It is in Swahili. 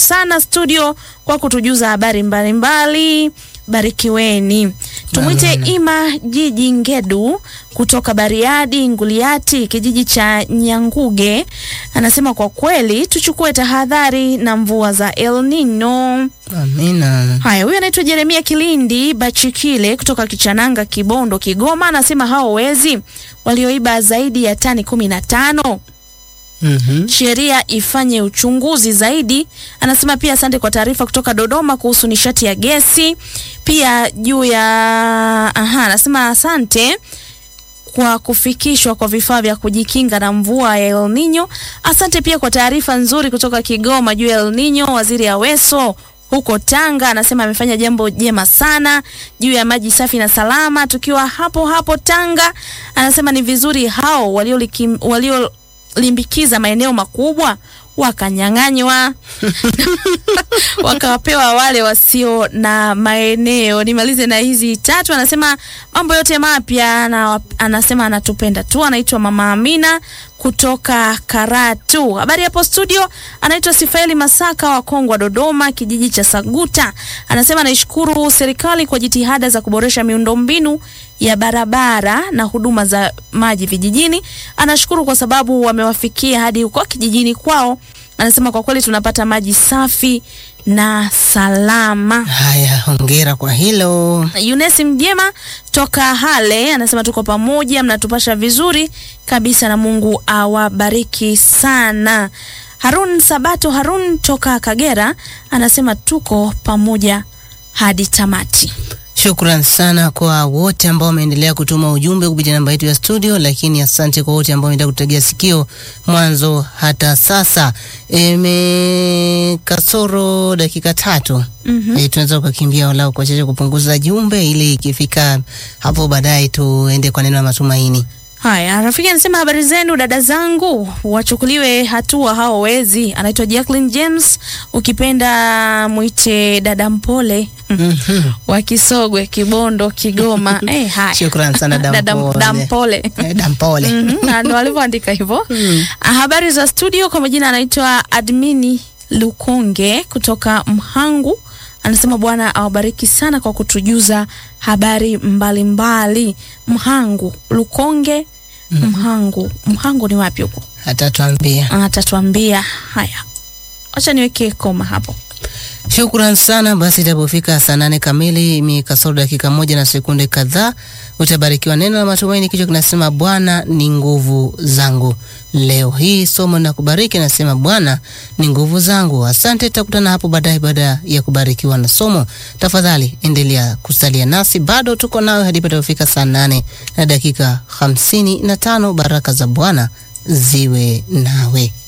sana studio kwa kutujuza habari mbalimbali. Barikiweni. Tumwite Amina. Ima Jiji Ngedu kutoka Bariadi Nguliati, kijiji cha Nyanguge, anasema kwa kweli tuchukue tahadhari na mvua za El Nino. Amina. Haya, huyu anaitwa Jeremia Kilindi Bachikile kutoka Kichananga, Kibondo, Kigoma, anasema hao wezi walioiba zaidi ya tani kumi na tano Mhm. sheria ifanye uchunguzi zaidi. Anasema pia asante kwa taarifa kutoka Dodoma kuhusu nishati ya gesi, pia juu ya aha, anasema asante kwa kufikishwa kwa vifaa vya kujikinga na mvua ya El Nino. Asante pia kwa taarifa nzuri kutoka Kigoma juu ya El Nino. Waziri Aweso huko Tanga anasema amefanya jambo jema sana juu ya maji safi na salama. Tukiwa hapo hapo Tanga, anasema ni vizuri hao waliolikim- waliolimbikiza maeneo makubwa wakanyang'anywa wakapewa wale wasio na maeneo. Nimalize na hizi tatu. Anasema mambo yote mapya na anasema anatupenda tu. Anaitwa Mama Amina kutoka Karatu. Habari hapo studio, anaitwa Sifaeli Masaka wa Kongwa, Dodoma, kijiji cha Saguta. Anasema naishukuru serikali kwa jitihada za kuboresha miundombinu ya barabara na huduma za maji vijijini. Anashukuru kwa sababu wamewafikia hadi huko kijijini kwao. Anasema kwa kweli tunapata maji safi na salama. Haya, hongera kwa hilo. Yunesi Mjema toka Hale anasema tuko pamoja, mnatupasha vizuri kabisa na Mungu awabariki sana. Harun Sabato Harun toka Kagera anasema tuko pamoja hadi tamati. Shukran sana kwa wote ambao wameendelea kutuma ujumbe kupitia namba yetu ya studio, lakini asante kwa wote ambao wameendelea kutegea sikio mwanzo hata sasa. Eme kasoro dakika tatu Mhm. e, tunaweza kukimbia walau kwa chache kupunguza jumbe ili ikifika hapo baadaye tuende kwa neno la matumaini. Haya, rafiki anasema habari zenu dada zangu, wachukuliwe hatua hao wezi. Anaitwa Jacqueline James, ukipenda mwite dada mpole Mhm. wa Kisogwe, Kibondo, Kigoma. Eh, haya. Shukran sana Dada Dampole. Dampole. Eh, Dampole. Mhm, na ndo walivyoandika hivyo. Ah, Habari za studio, kwa majina anaitwa Admini Lukonge kutoka Mhangu. Anasema Bwana awabariki sana kwa kutujuza habari mbalimbali mbali. Mhangu Lukonge, Mhangu Mhangu ni wapi huko? Atatuambia. Atatuambia. Haya, acha niweke koma hapo. Shukran sana. Basi itapofika saa nane kamili mi kasoro dakika moja na sekunde kadhaa utabarikiwa neno la matumaini. Kichwa kinasema Bwana ni nguvu zangu. Leo hii somo na kubariki nasema Bwana ni nguvu zangu. Asante, tutakutana hapo baadaye baada ya kubarikiwa na somo. Tafadhali endelea kusalia nasi, bado tuko nawe hadi patapofika saa nane na dakika hamsini na tano. Baraka za Bwana ziwe nawe.